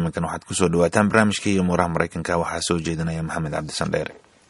iminkan waxaad kusoo dhawaataan barnaamijka iyo muuraha maraykanka waxaa soo jeedinaya maxamed cabdisan dheere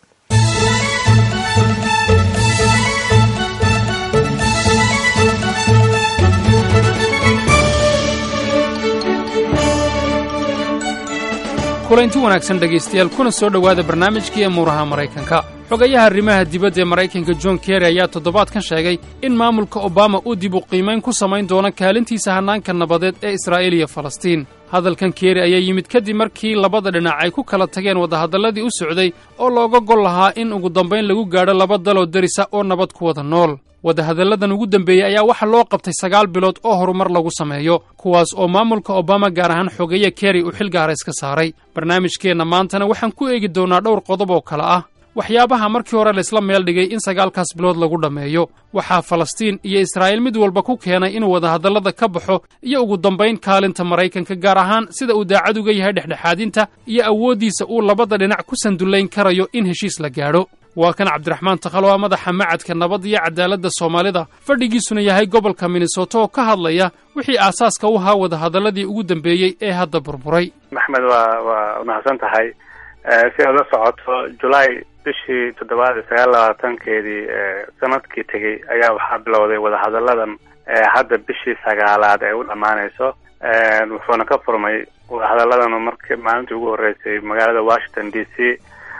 kulanti wanaagsan dhegaystayaal kuna soo dhowaada barnaamijkii muuraha maraykanka xogayaha arrimaha dibadda ee maraykanka john kerry ayaa toddobaadkan sheegay in maamulka obama uu dib u qiimayn ku samayn doono kaalintiisa hannaanka nabadeed ee israa'iil iyo falastiin hadalkan kerry ayaa yimid kadib markii labada dhinac ay ku kala tageen wadahadalladii u socday oo looga gol lahaa in ugu dambayn lagu gaadho laba daloo derisa oo nabad ku wada nool wadahadalladan ugu dembeeyey ayaa waxaa loo qabtay sagaal bilood oo horumar lagu sameeyo kuwaas oo maamulka obama gaar ahaan xogeeye kerry uu xil gaara iska saaray barnaamijkeenna maantana waxaan ku eegi doonnaa dhowr qodob oo kale ah waxyaabaha markii hore laysla meel dhigay in sagaalkaas bilood lagu dhammeeyo waxaa falastiin iyo israa'iil mid walba ku keenay inuu wadahadallada ka baxo iyo ugu dambayn kaalinta maraykanka gaar ahaan sida uu daacad uga yahay dhexdhexaadinta iyo awooddiisa uu labada dhinac ku sandullayn karayo in heshiis la gaadho waa kan cabdiraxmaan takhalo a madaxa macadka nabad iyo cadaaladda soomaalida fadhigiisuna yahay gobolka minnesota oo ka hadlaya wixii aasaaska u ahaa wadahadalladii ugu dambeeyey ee hadda burburay maxmed waa waa mahadsan tahay si aad la socoto julaay bishii toddobaad iyo sagaal labaatankeedii sanadkii tegey ayaa waxaa bilowday wadahadalladan hadda bishii sagaalaad ay u dhammaanayso wuxuuna ka furmay wadahadalladan marki maalintii ugu horreysay magaalada washington d c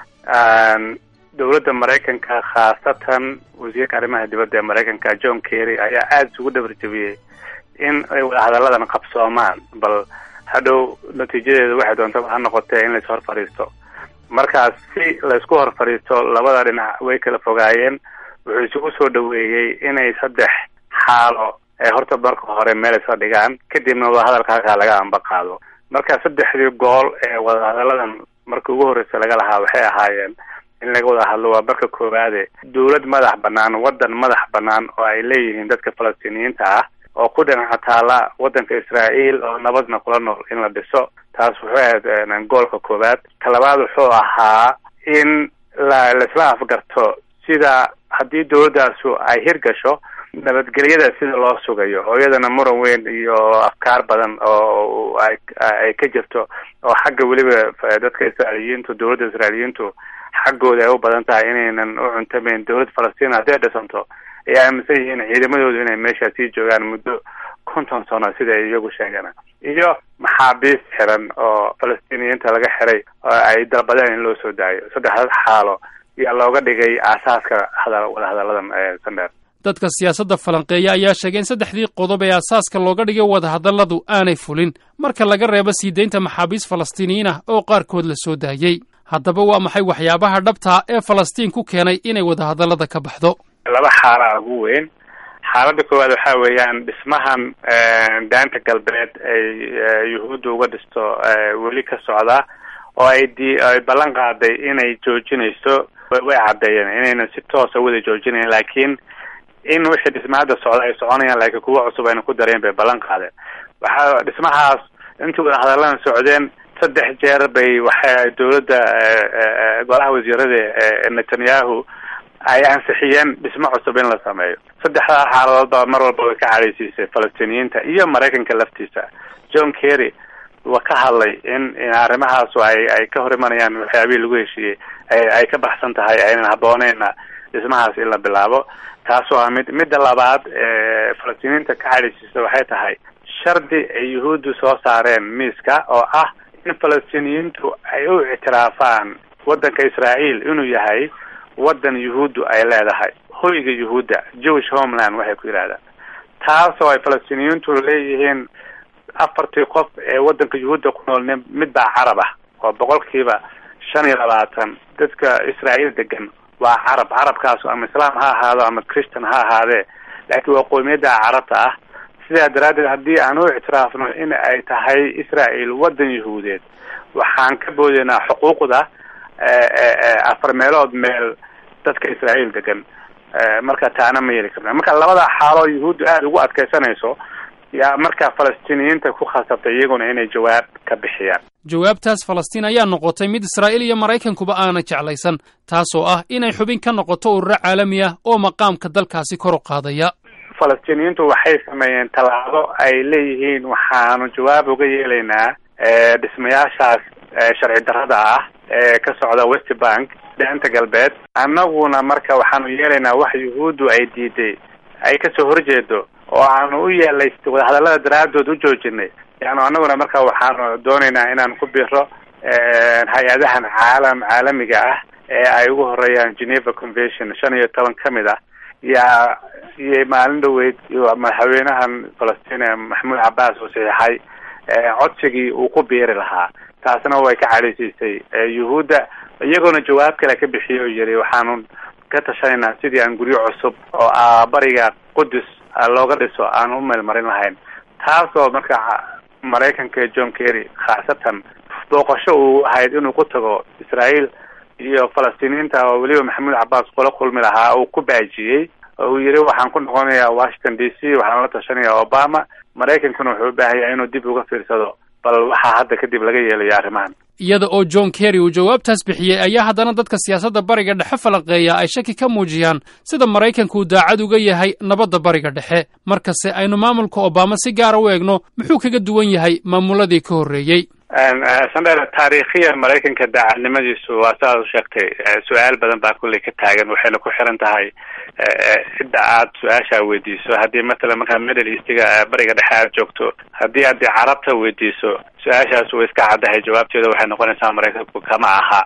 dowladda maraykanka khaasatan wasiirka arrimaha dibadda ee maraykanka john kerry ayaa aada isugu dhabarjabiyey in ay wadahadalladan qabsoomaan bal hadhow natiijadeedu waxay doontaba ha noqotee in lais hor fadhiisto markaas si laysku hor fadhiisto labada dhinac way kala fogaayeen wuxuu isugu soo dhaweeyey inay saddex xaalo ee horta marka hore meel isla dhigaan kadibna wadahadalka halkaa laga amba qaado marka saddexdii gool ee wadahadalladan marka ugu horreysa laga lahaa waxay ahaayeen in laga wada hadlo waa marka koowaade dowlad madax banaan waddan madax banaan oo ay leeyihiin dadka falastiiniyiinta ah oo ku dhinaca taala waddanka israa'iil oo nabadna kula nool in la dhiso taas wuxuu ahayd goolka koowaad ka labaad wuxuu ahaa in la laisla afgarto sida haddii dowladdaasu ay hirgasho nabadgelyada sida loo sugayo oo iyadana muran weyn iyo afkaar badan oo ay ay ka jirto oo xagga weliba dadka israa'iiliyiintu dowladda israa'iiliyiintu xaggooda ay u badan tahay inaynan u cuntamayn dowlad falastiin hadday dhisanto ay aaminsan yihiin ciidamadoodu inay meeshaa sii joogaan muddo konton sano sida ay iyagu sheegeen iyo maxaabiis xiran oo falastiiniyiinta laga xiray oo ay dalbadeen in loo soo daayo saddexdaas xaalo ayaa looga dhigay aasaaska hada wadahadalladan sandheer dadka siyaasadda falanqeeya ayaa sheegay in saddexdii qodob ee aasaaska looga dhigay wadahadalladu aanay fulin marka laga reebo sii daynta maxaabiis falastiiniyiin ah oo qaarkood la soo daayey haddaba waa maxay waxyaabaha dhabtaa ee falastiin ku keenay inay wadahadallada ka baxdo laba xaalaa ugu weyn xaaladda koowaad waxaa weeyaan dhismahan daanta galbeed ay yuhuudda uga dhisto weli ka socda oo ay di ay ballan qaaday inay joojinayso way caddeeyeen inaynan si toosa wada joojinayn laakiin in wixii dhisma hadda socda ay soconayaan laakiin kuwa cusub ayna ku dareen bay ballan qaadeen waxaa dhismahaas intii wadahadalladan socdeen saddex jeer bay waxay dowladda golaha wasiirada netanyahu ay ansixiyeen dhismo cusub in la sameeyo saddexdaa xaaladoodba mar walba way ka cadhaysiisay falastiiniyiinta iyo maraykanka laftiisa john kerry waa ka hadlay in in arrimahaasu ay ay ka hor imanayaan waxyaabihii lagu heshiiyey ay ay ka baxsan tahay aynan habooneyna dhismahaas in la bilaabo taasoo ah mid midda labaad ee falastiiniyiinta ka cadhaysiisa waxay tahay shardi ay yuhuuddu soo saareen miiska oo ah in falastiiniyiintu ay u ictiraafaan waddanka israa'iil inuu yahay waddan yuhuuddu ay leedahay hoyga yuhuudda jewish homeland waxay ku yidhahdaan taas oo ay falastiiniyiintu leeyihiin afartii qof ee waddanka yuhuudda ku nool mid baa carab ah oo boqolkiiba shan iyo labaatan dadka israa'iil degan waa carab carabkaasu ama islaam ha ahaado ama christian ha ahaadee laakiin waa qoomiyadda carabta ah sidaa daraaddeed haddii aan u ictiraafno in ay tahay israa'iil waddan yuhuudeed waxaan ka boodeynaa xuquuqda afar meelood meel dadka israa'iil degan marka taana ma yeli karna marka labada xaaloo yuhuuddu aada ugu adkaysanayso yaa markaa falastiiniyiinta ku khasabtay iyaguna inay jawaab ka bixiyaan jawaabtaas falastiin ayaa noqotay mid israa'iil iyo maraykankuba aana jeclaysan taasoo ah inay xubin ka noqoto ururo caalami ah oo maqaamka dalkaasi kor u qaadaya falastiiniyiintu waxay sameeyeen tallaabo ay leeyihiin waxaanu jawaab uga yeelaynaa dhismayaashaas sharci darrada ah ee ka socda west bank daanta galbeed annaguna marka waxaanu yeelaynaa wax yuhuuddu ay diiday ay kasoo horjeedo oo aanu u yeelay wadahadallada daraadood u joojinay yani annaguna marka waxaanu doonaynaa inaan ku biro hay-adahan caalam caalamiga ah ee ay ugu horeeyaan geneva convention shan iyo toban ka mid ah yaa iyo maalin dhaweyd madaxweynahan falastiin maxamuud cabbaas uu saxiixay codsigii uu ku biiri lahaa taasna way ka cadhaysiisay yuhuudda iyagoona jawaab kale ka bixiyo o yiri waxaanu ka tashanaynaa sidii aan guryo cusub oo bariga qudus looga dhiso aan u meelmarin lahayn taasoo marka maraykanka john kerry khaasatan booqasho uu ahayd inuu ku tago israael iyo falastiiniyiinta oo weliba maxamuud cabbaas kula kulmi lahaa uu ku baajiyey oo uu yiri waxaan ku noqonayaa washington d c waxaan la tashanaya obama maraykankuna wuxuu u baahanyaa inuu dib uga fiirsado bal waxaa hadda kadib laga yeelayo arrimahan iyada oo john kerry uu jawaabtaas bixiyey ayaa haddana dadka siyaasadda bariga dhexe falanqeeya ay shaki ka muujiyaan sida maraykanku uu daacad uga yahay nabadda bariga dhexe markase aynu maamulka obama si gaara u eegno muxuu kaga duwan yahay maamuladii ka horreeyey sandheer taariikhiyan maraykanka daacadnimadiisu waa sidaad u sheegtay su-aal badan baa kulley ka taagan waxayna ku xiran tahay cidda aad su-aashaa weydiiso haddii matalan markaa middle eastiga bariga dhexe aad joogto haddii aad carabta weydiiso su-aashaas way iska caddahay jawaabteeda waxay noqonaysaa maraykanku kama aha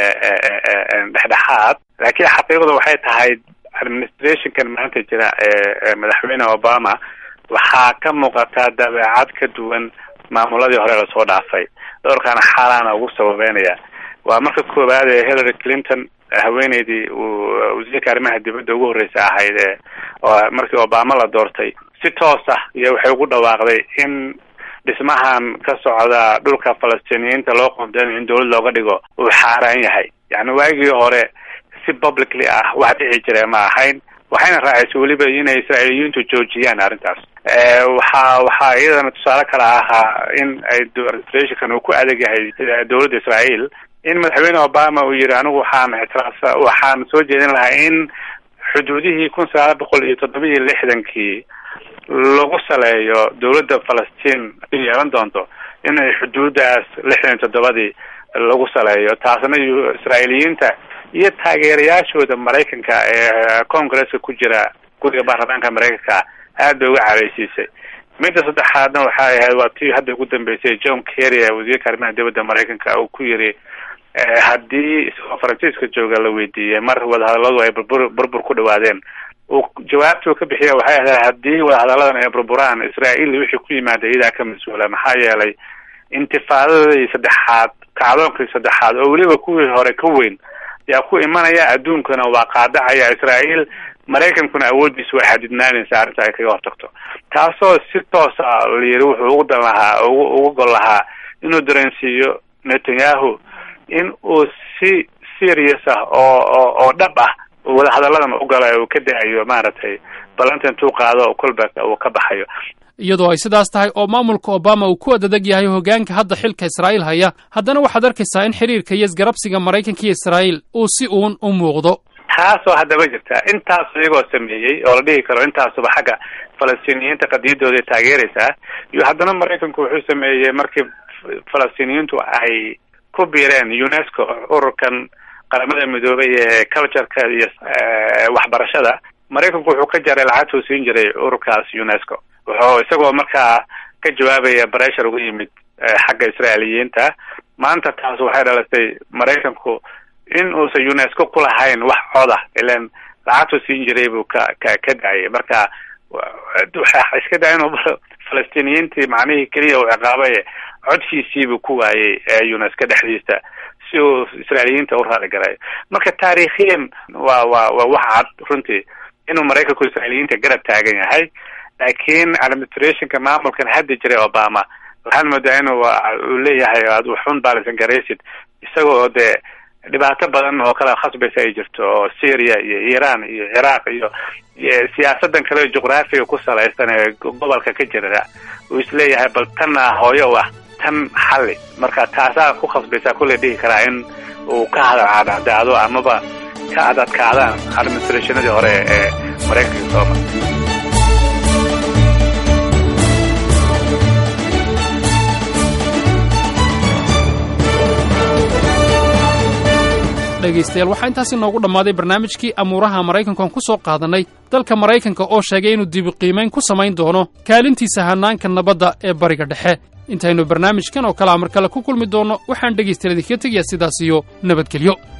dhexdhexaad laakiin xaqiiqdu waxay tahay administrationkan maanta jira ee madaxweyne obama waxaa ka muuqataa dabeecad ka duwan maamuladii hore lasoo dhaafay dhowrkaana xaalaana ugu sababeynaya waa marka koowaad ee hillary clinton haweeneydii uu wasiirka arrimaha dibadda ugu horreysa ahayd ee markii obama la doortay si toos ah iyo waxay ugu dhawaaqday in dhismahan ka socda dhulka falastiiniyiinta loo qoondeynayo in dawlad looga dhigo uu xaaraan yahay yacni waagii hore si publicly ah wax dhici jira ma ahayn waxayna raacaysay weliba inay israa'iiliyiintu joojiyaan arrintaas waxaa waxaa iyadana tusaale kale ahaa in ay administrationkan uu ku adag yahay dawladda israael in madaxweyne obama uu yihi anigu waxaan ictiraafsa waxaan soo jeedin lahaa in xuduudihii kun sagaal boqol iyo toddoba iyo lixdankii lagu saleeyo dawladda falastiin yeelan doonto inay xuduudaas lixdan iyo toddobadii lagu saleeyo taasna israa'iiliyiinta iyo taageerayaashooda maraykanka ee congresska ku jira guriga baarlamaanka maraykanka aad bay uga careysiisay midda saddexaadna waxay ahayd waa tii hadda ugu dambeysay john kerry ee wasiirka arrimaha dibadda maraykanka uu ku yiri haddii isagoo faransiiska jooga la weydiiyey mar wadahadalladu ay burbur burbur ku dhawaadeen uu jawaabtuu ka bixiya waxay ahayd haddii wadahadalladan ay burburaan israael wixii ku yimaada iyadaa ka mas-uula maxaa yeelay intifaadadii saddexaad kacdoonkii saddexaad oo weliba kuwii hore ka weyn yaa ku imanaya adduunkana waa qaadacaya israael maraykankuna awooddiisa way xadidnaanaysa arrinta ay kaga hortagto taasoo si toosa la yiri wuxuu ugu dan lahaa ugu ugu gol lahaa inuu dareensiiyo netanyahu in uu si serious ah oo oo oo dhab ah wadahadalladan u gala uu ka da-ayo maaragtay ballanta intuu qaado kolba uu ka baxayo iyadoo ay sidaas tahay oo maamulka obama uu ku adadeg yahay hoggaanka hadda xilka israa'iil haya haddana waxaad arkaysaa in xiriirka iyo isgarabsiga maraykanka iyo israa'iil uu si uun u muuqdo taasoo haddaba jirta intaas iyagoo sameeyey oo la dhihi karo intaasuba xagga falastiiniyiinta qadiyadooda taageeraysaa iyo haddana maraykanku wuxuu sameeyey markii falastiiniyiintu ay ku biireen unesco ururkan qaramada midoobay ee cultureka iyo waxbarashada maraykanku wuxuu ka jaray lacagtuu siin jiray ururkaas unesco wuxuu isagoo markaa ka jawaabaya breshar uga yimid xagga israailiyiinta maanta taas waxay dhalatay maraykanku in uusan unesco ku lahayn wax coda ilan lacagtuu siin jiray buu ka ka ka dacayay marka waxa iska daa inuu falastiiniyiintii macnihii keliya uu ciqaabaye codkiisiibuu ku waayey ee unesco dhexdiisa si uu israailiyiinta u raali garayo marka taariikhiyan waa waa waa wax cad runtii inuu maraykanku israailiyiinta garab taagan yahay laakiin administrationka maamulkan hadda jiray obama waxaad moodaa inuu uu leeyahay aad waxun baalisan garaysid isaga oo dee dhibaato badan oo kale khasbaysa ay jirto oo syria iyo iran iyo ciraaq iyo siyaasadan kale juqraafiga ku salaysan ee gobolka ka jira uu isleeyahay bal tanna hooyo u ah tan xalli marka taasaa ku khasbaysaa kulley dhihi karaa in uu ka hadal cadcadaado amaba ka adadkaadaan administrationadii hore ee maraykanka sooma dhegaystayaal waxaa intaasi noogu dhammaaday barnaamijkii amuuraha maraykankan ku soo qaadannay dalka maraykanka oo sheegay inuu dibiqiimayn ku samayn doono kaalintiisa hannaanka nabadda ee bariga dhexe intaynu barnaamijkan oo kalea mar kale ku kulmi doonno waxaan dhegaystayaal idinkaga tegayaa sidaas iyo nabadgelyo